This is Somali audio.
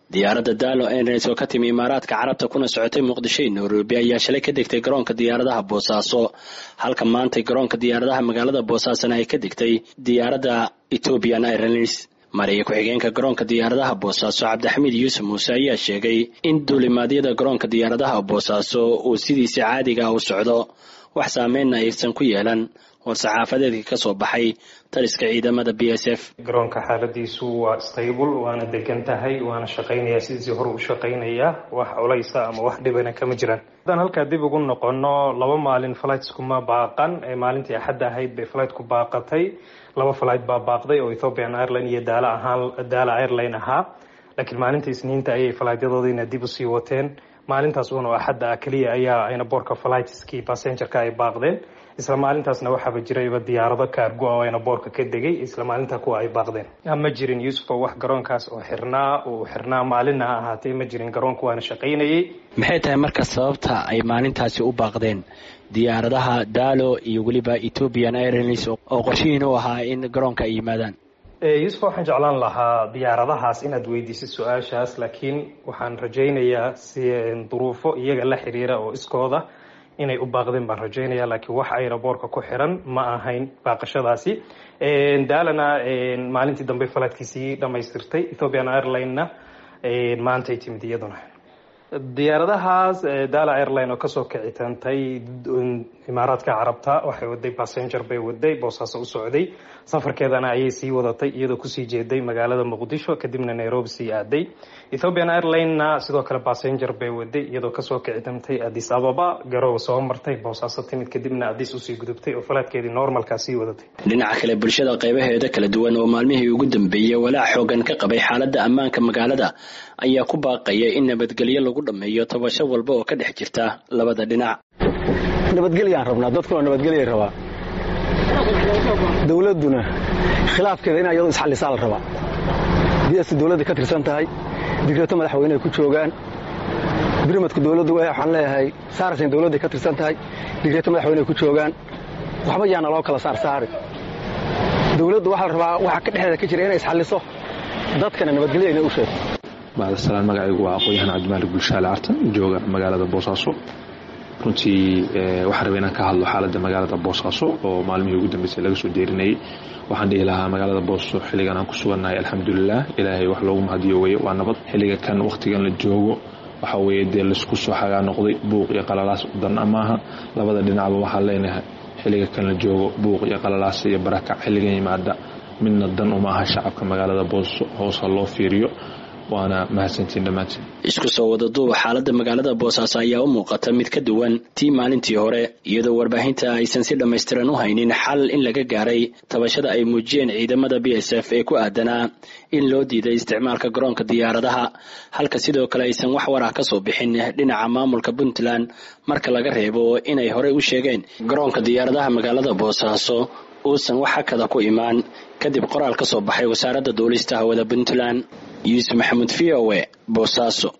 diyaaradda daalo airlines oo ka timi imaaraadka carabta kuna socotay muqdisho iyo nairobi ayaa shalay ka degtay garoonka diyaaradaha boosaaso halka maantay garoonka diyaaradaha magaalada boosaasona ay ka degtay diyaaradda ethiopian airlines mariya ku-xigeenka garoonka diyaaradaha boosaaso cabdixamiid yuusuf muuse ayaa sheegay in duulimaadyada garoonka diyaaradaha boosaaso uu sidiisa caadiga u socdo wax saameynna aysan ku yeelan war-saxaafadeedkii ka soo baxay taliska ciidamada b s f garoonka xaaladiisu waa stable waana degan tahay waana shaqaynaya sidiisii hore u shaqaynaya wax culaysa ama wax dhibana kama jiraan haddaan halkaa dib ugu noqono laba maalin flightskuma baaqan ee maalintii axadda ahayd bay flightku baaqatay laba flight baa baaqday oo ethiopian airline iyo daala ahaan daala airline ahaa laakiin maalinta isniinta ayay flightyadoodiina dib usii wateen maalintaas uuna axadda keliya ayaa ayna boorka flightskii passengerka ay baaqdeen isla maalintaasna waxaaba jirayba diyaarado kaargo oo ayna boorka ka degay isla maalinta kuwa ay baaqdeen ma jirin yuusufo wax garoonkaas oo xirnaa uu xirnaa maalinna ha ahaatee ma jirin garoonku waana shaqaynayay maxay tahay marka sababta ay maalintaasi u baaqdeen diyaaradaha daalo iyo weliba ethiopian airlines oo qorshihiin u ahaa in garoonka ay yimaadaan yuusuf waxaan jeclaan lahaa diyaaradahaas inaad weydiisid su-aashaas laakiin waxaan rajaynayaa si duruufo iyaga la xiriira oo iskooda inay u baaqdeen baan rajaynaya laakiin wax ayna boorka ku xiran ma ahayn baaqashadaasi daalana maalintii dambe falaadkiisii dhamaystirtay ethiopian airline-na maantay timid iyaduna diyaaradahaas daala airline oo kasoo kicitantay imaaraadka carabta waxay waday passenger bay waday boosaaso u socday safarkeedana ayay sii wadatay iyadoo kusii jeeday magaalada muqdisho kadibna nairobi sii aaday ethiopian airline-na sidoo kale passenger bay waday iyadoo kasoo kicitantay addis ababa garow soo martay boosaaso timid kadibna addis usii gudubtay oo falaadkeedii normalkaa sii wadatay dhinaca kale bulshada qaybaheeda kala duwan oo maalmihii ugu dambeeyey walaac xoogan ka qabay xaaladda ammaanka magaalada ayaa ku baaqaya in nabadgelyo lagu dhameeyo tabasho walba oo ka dhex jirta labada dhinac nabadgelyaan rabnaa dadkuna nabadgelyay rabaa dowladduna khilaafkeeda ina iyadu isxallisaa la rabaa bs dowladda ka tirsan tahay digreeto madaxweyneay ku joogaan birmadku dowladdu waxaan leeyahay saarsan dowladday ka tirsan tahay digreeto madaxweyneay ku joogaan waxba yaana loo kala saarsaari dowladdu waxaa la rabaa waxa ka dhexdeeda ka jira inay isxalliso dadkana nabadgelyo inay u sheegto bacdasalaan magacaygu waa aqoon-yahan cabdimaalik bulshaale cartan jooga magaalada boosaaso runtii waxaan rabay inaan ka hadlo xaaladda magaalada boosaaso oo maalmihii ugu dambeysay laga soo deerinayay waxaan dhihi lahaa magaalada booso xilligan aan ku sugannahay alxamdulilah ilaahay wax loogu mahadiyo weye waa nabad xilliga kan wakhtigan la joogo waxa weeye dee laisku soo xagaa noqday buuq iyo qalalaas dan maaha labada dhinacba waxaan leenahay xilliga kan la joogo buuq iyo qalalaas iyo barakac xilligan yimaada midna dan uma aha shacabka magaalada booso hoosa loo fiiriyo waana mahadsantiin dhammaantiin isku soo wada duuba xaaladda magaalada boosaaso ayaa u muuqata mid ka duwan tii maalintii hore iyadoo warbaahinta aysan si dhammaystiran u haynin xal in laga gaaray tabashada ay muujiyeen ciidamada b s f ee ku aadanaa in loo diiday isticmaalka garoonka diyaaradaha halka sidoo kale aysan wax war ah ka soo bixin dhinaca maamulka puntland marka laga reebo inay horey u sheegeen garoonka diyaaradaha magaalada boosaaso uusan wax hakada ku imaan kadib qoraal ka soo baxay wasaaradda duulista hawada puntland yuusuf maxamuud v o e boosaaso